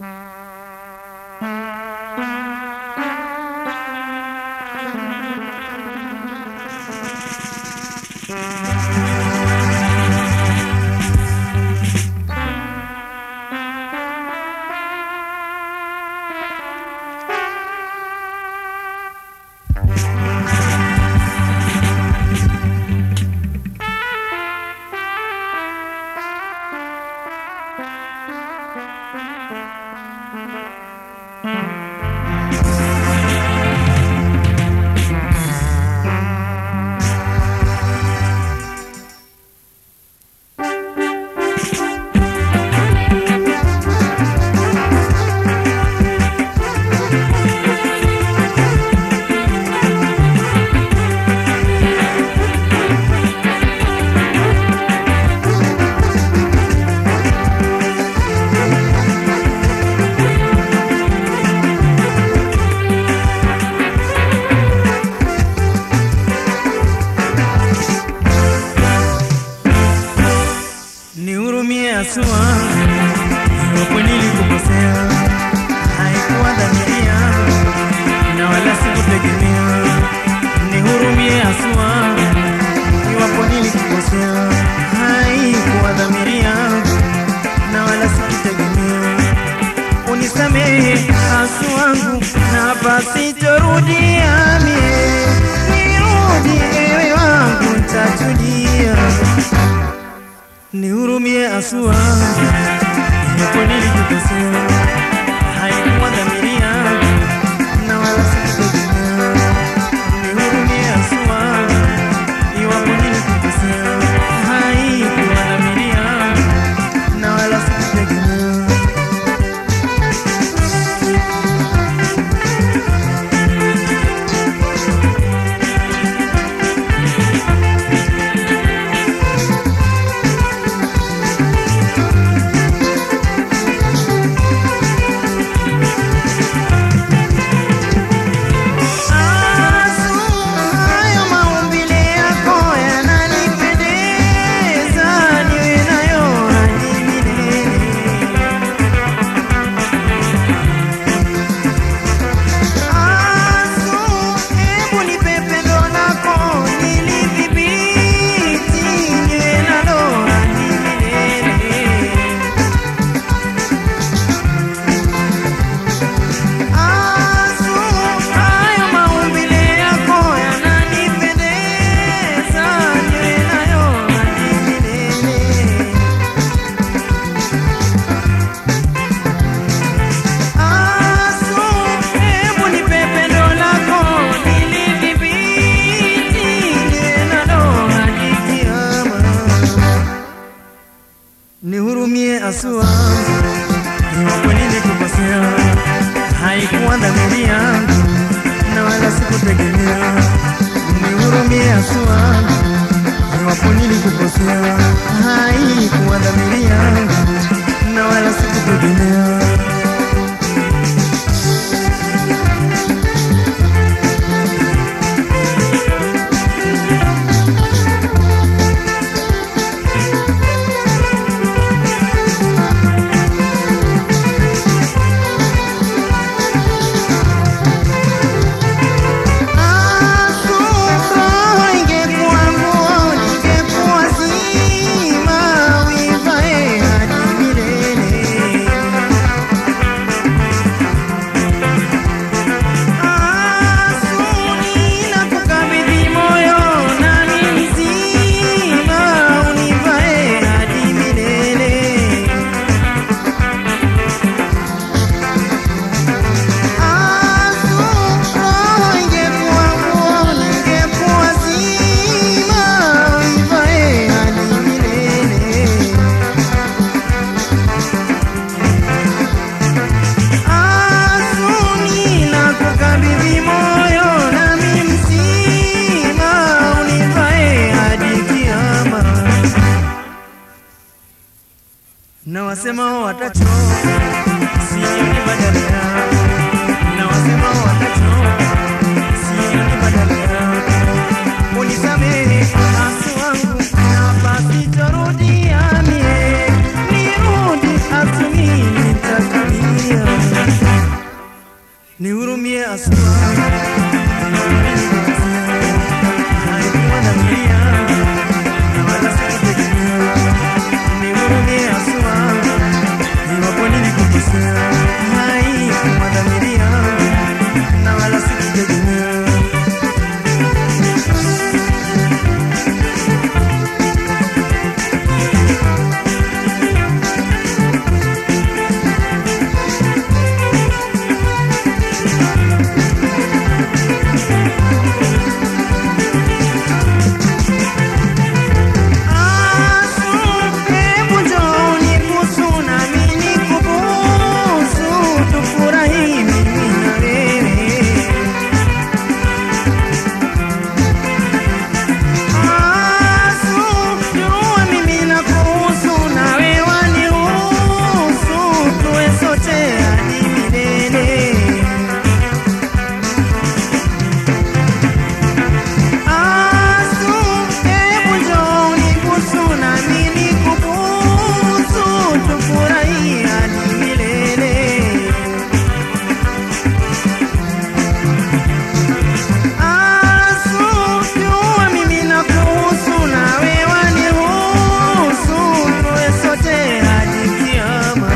Nihurumie asua, iwapo nilikukosea, haikuwa dhamiri yangu na wala sikutegemea. Nihurumie asua, iwapo nilikukosea, haikuwa dhamiri yangu na wala sikutegemea. Unisamehe asu wangu, na basi torudia mie, nirudi ewe wangu, ntajudia Nihurumie asua, iwapo nilikukosea, haikuwa dhamiri yangu na wala sikutegemea. Nihurumie asua, iwapo nilikukosea, haikuwa dhamiri yangu na wala sikutegemea. Hayo maumbile yako yananipendeza, niwe nayo hadi milele. Asu, hebu nipe pendo lako nilidhibiti, niwe nalo hadi milele. Asu, hayo maumbile yako yananipendeza, niwe nayo hadi milele. Asu, hebu nipe pendo lako nilidhibiti, niwe nalo hadi kiama. Nihurumie asua, iwapo nilikukosea, haikuwa dhamiri yangu na wala sikutegemea. Nihurumie asua, iwapo nilikukosea, haikuwa dhamiri yangu na wala sikutegemea. Ingekuwa nguo ningekuwa zima, uivae hadi milele. Ninakukabidhi moyo nami mzima, univae hadi milele. Asu, roho ingekuwa nguo ningekuwa zima, uivae hadi milele. Asu, ninakukabidhi moyo nami mzima, univae hadi kiama. Na wasema watachoka, sioni badala yao. Na wasema watachoka, sioni badala yao. Unisamehe asu wangu, na basi torudia mie, nirudi asu mimi nita nitatulia. Nihurumie aswa, haikuwa dhamiri yangu na wala sikutegemea. Nihurumie aswa, iwapo nilikukosea, haikuwa dhamiri yangu na wala sikutegemea. Asu, hebu njoo unibusu nami nikubusu, tufurahie hadi milele. Asu, jua mimi nakuhusu nawe wanihusu, tuwe sote hadi kiama.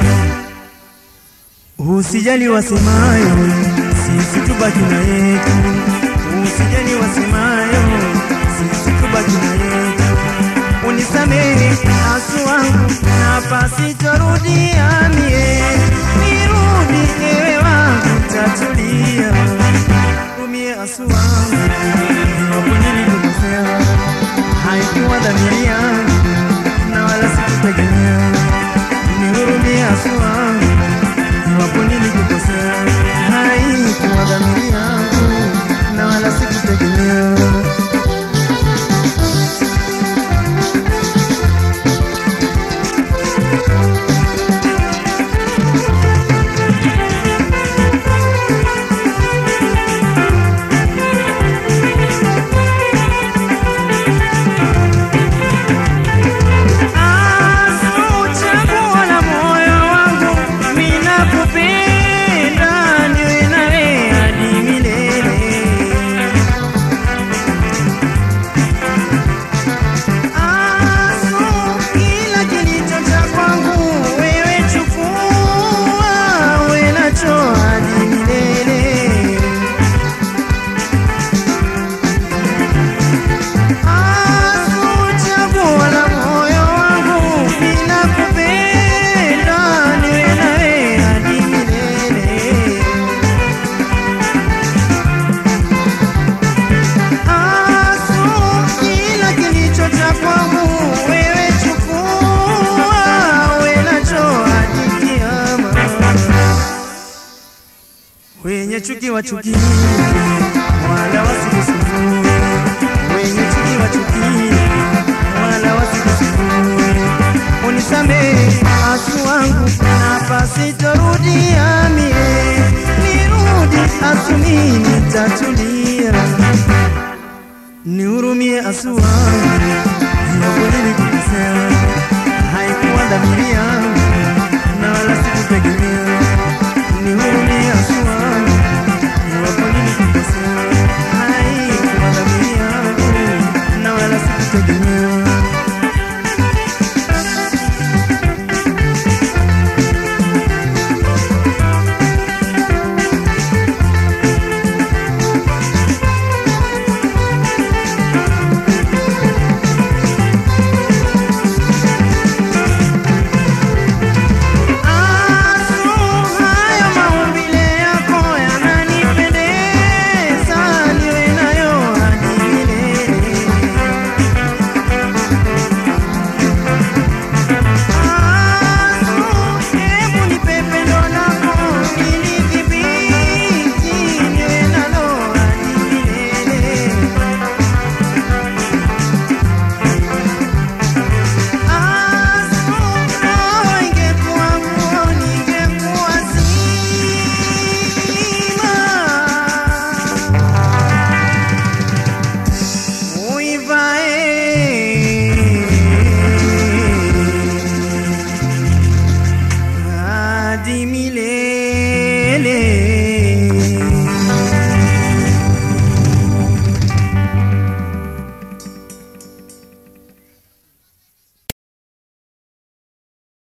Usijali wasemayo, sisi tubaki na yetu. Usijali wasemayo, sisi tubaki na yetu. Unisamehe asu wangu, na pasitorudia mie, nirudi ewe wangu, tatulia. Rumie asu wangu, iwapo nilikukosea, haikuwa dhamiri yangu, na wala sikutegemea. Nihurumie asu wangu iwapo nilikukosea, haikuwa dhamiri yangu na wala sikutegemea. Asu, chaguo la moyo wangu, mimi nakupenda, niwe nawe hadi milele. Asu, kila kilicho cha kwangu, wewe chukua, uwe nacho hadi milele. Asu, chaguo la moyo wangu, ninakupenda, niwe nawe hadi milele. Asu, kila kilicho cha kwangu, wewe chukua, uwe nacho hadi kiama. Wenye chuki wachukie, wala wasikusumbue. Wenye chuki wachukie, wala wasikusumbue. Unisamehe asu wangu, na pasitorudia mie, nirudi asu mimi nitatulia. Nihurumie asu wangu, iwapo nilikukosea, haikuwa dhamiri yangu na wala sikutegemea.